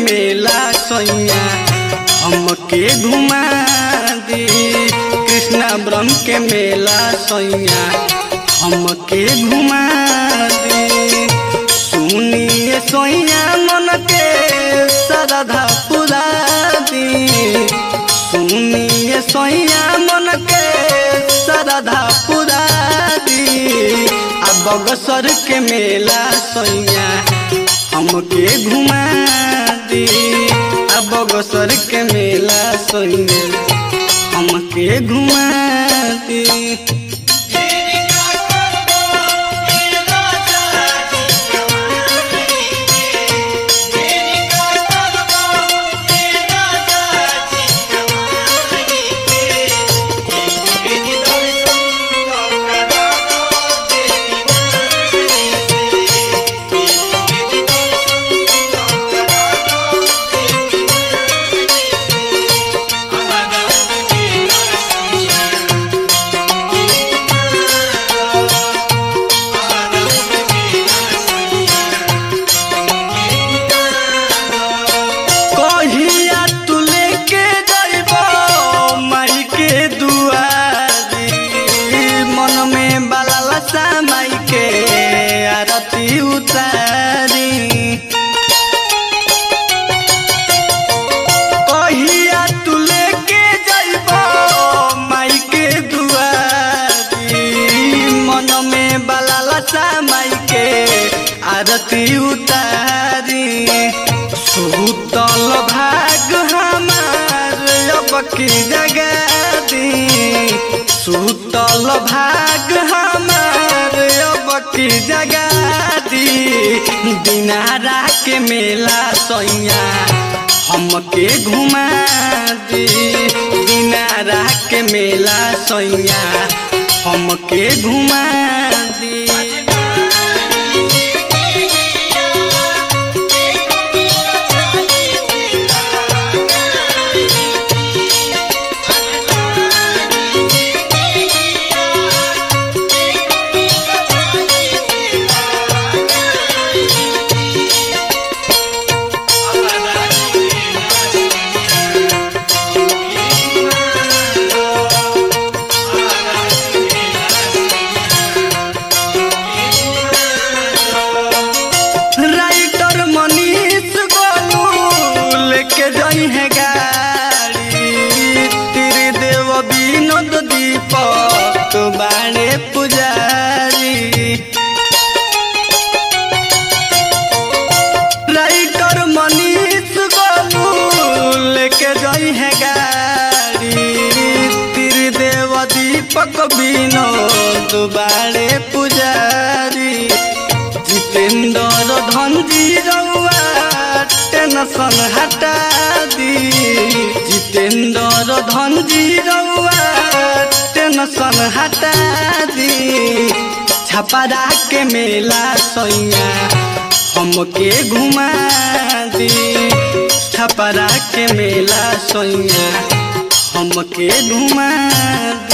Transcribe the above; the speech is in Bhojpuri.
मेला सैया हमके घुमा दी कृष्णा ब्रह्म के मेला सैया हमके घुमा दी सुनिए सोइया मन के सरधा पुरा दी सुनिए सोइया मन के सरधा पुरा दी आ बगसर के मेला सोइया हमके घुमा दी आ बगसर के मेला सोइया हमके घुमा दी कहिया तू लेके जाइबो माई के दुआरी मन में बाला माई के आरती उतारी कहिया तू लेके जाइबो माई के दुआरी मन में बाला माई के आरती उतारी सुतल भाग हमार अब की जगह दी सुतल भाग हमार अब की जगह दी दिनारा के मेला सैया हमके घुमा दी दिनारा के मेला सैया हमके घुमा दी राइटर मनीष गोलू लेके जाई है गाड़ी तेरे देव विनोद दीपक बाणे पुजारी राइटर मनीष गोलू लेके जाई है गाड़ी तेरे देव दीपक विनोद बाणे पुजारी जितेंद्र धनजी रउआ टेंशन हटा दी जितेंद्र धनजी रउआ टेंशन हटा दी छपरा के मेला सैया हमके घुमा दी छपरा के मेला सैया हमके घुमा